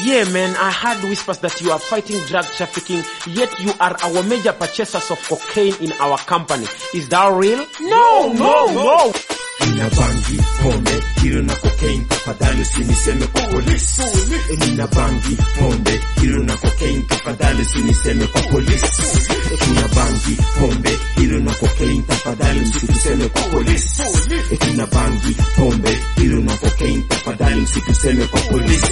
Yeah, man, I heard whispers that you are fighting drug trafficking, yet you are our major purchasers of cocaine in our company. Is that real? No, no, no. Nina bangi, pombe, hilo na cocaine, tafadhali usiniseme kwa polisi. Eh, Nina bangi, pombe, hilo na cocaine, tafadhali usiniseme kwa polisi. Eh, Nina bangi, pombe, hilo na cocaine, tafadhali usituseme kwa polisi. Eh, Nina bangi, pombe, hilo na cocaine, tafadhali usituseme kwa polisi.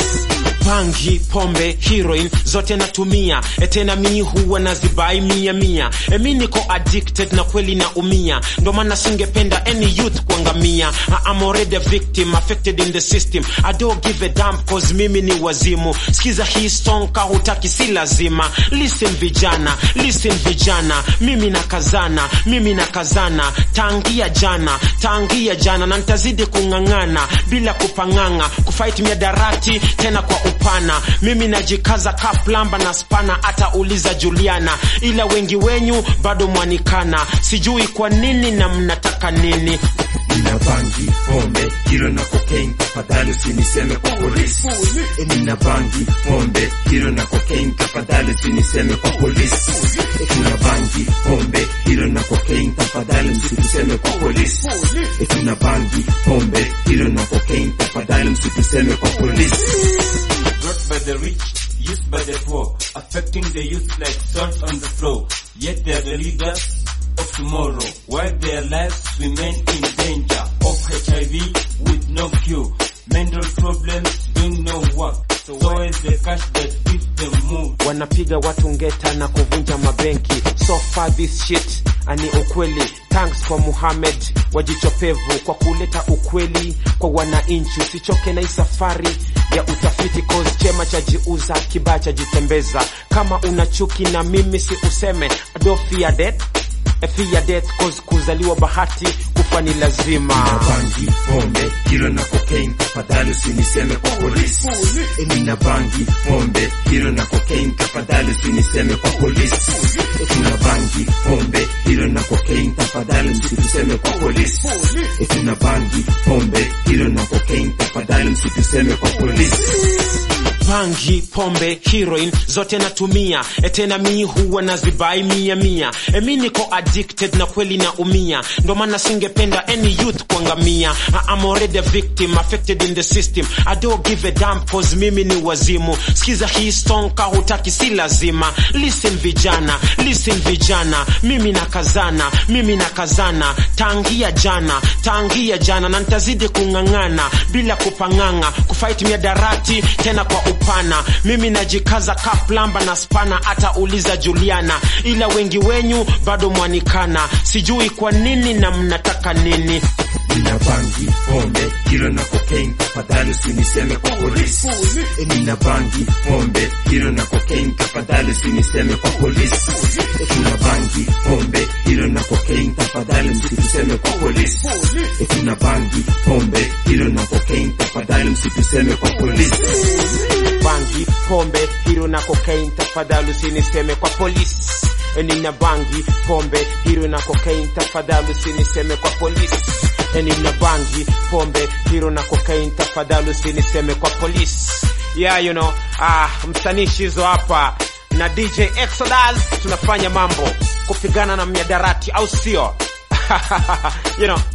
Bangi, pombe, heroin zote natumia, e tena mi huwa nazibai mia mia. E mi niko addicted na kweli naumia, ndo maana singependa any youth kuangamia. I am already a victim, affected in the system. I don't give a damn cause mimi ni wazimu. Sikiza hii song ka hutaki si lazima. Listen vijana, listen vijana, mimi nakazana, mimi nakazana, tangia jana, tangia jana na nitazidi kung'ang'ana bila kupang'ang'a, kufight miadarati tena kwa upana. Mimi najikaza ka plamba na spana, hata uliza Juliana, ila wengi wenyu bado mwanikana, sijui kwa nini na mnataka nini. Nina bangi, pombe, hilo na cocaine, tafadhali usiniseme kwa polisi. Eh, Nina bangi, pombe, hilo na cocaine, tafadhali usiniseme kwa polisi. Eh, Nina bangi, pombe, hilo na cocaine, tafadhali msituseme kwa polisi. Eh, Nina bangi, pombe, hilo na cocaine, tafadhali msituseme kwa polisi. brought by the rich, used by the poor, affecting the youth like salt on the floor. Yet they are the leaders of tomorrow, while their lives remain in danger of HIV with no cure. Mental problems doing no work. So where is the cash that gives them move? wanapiga watu ngeta na kuvunja mabenki so far this shit ani ukweli thanks kwa Muhammad wajichopevu kwa kuleta ukweli kwa wananchi usichoke na hii safari ya utafiti cause chema cha jiuza kibaya cha jitembeza kama una chuki na mimi si useme I don't fear death I fear death cause kuzaliwa bahati kufa ni lazima Nina bangi, pombe, hilo na cocaine, tafadhali usiniseme kwa polisi. Eh, Nina bangi, pombe, hilo na cocaine, tafadhali usiniseme kwa polisi. Eh, Nina bangi, pombe, hilo na cocaine, tafadhali msituseme kwa polisi. Eh, Nina bangi, pombe, hilo na cocaine, tafadhali msituseme kwa polisi. bangi pombe heroin zote natumia e tena mi huwa nazibai mia mia e mi niko addicted na kweli naumia ndo maana singependa any youth kuangamia I am already a victim affected in the system I don't give a damn cause mimi ni wazimu sikiza hii song ka hutaki si lazima listen vijana listen vijana mimi nakazana mimi nakazana tangia jana tangia jana na nitazidi kung'ang'ana bila kupang'ang'a kufight miadarati tena kwa upana mimi najikaza ka plamba na spana hata uliza Juliana ila wengi wenyu bado mwanikana sijui kwa nini na mnataka nini Nina bangi, pombe, hilo na cocaine, tafadhali usiniseme kwa polisi. Eh, Nina bangi, pombe, hilo na cocaine, tafadhali usiniseme kwa polisi. Eh, Nina bangi, pombe, hilo na cocaine, tafadhali msituseme kwa polisi. Eh, Nina bangi, pombe, hilo na cocaine, tafadhali msituseme kwa polisi. bangi pombe hiro na cocaine tafadhali usiniseme kwa polisi E, nina bangi pombe hiro na cocaine tafadhali usiniseme kwa polisi E, nina bangi pombe hiro na cocaine tafadhali usiniseme kwa polisi yeah you know ah msanii shizo hapa na DJ Exodus tunafanya mambo kupigana na miadarati au sio you know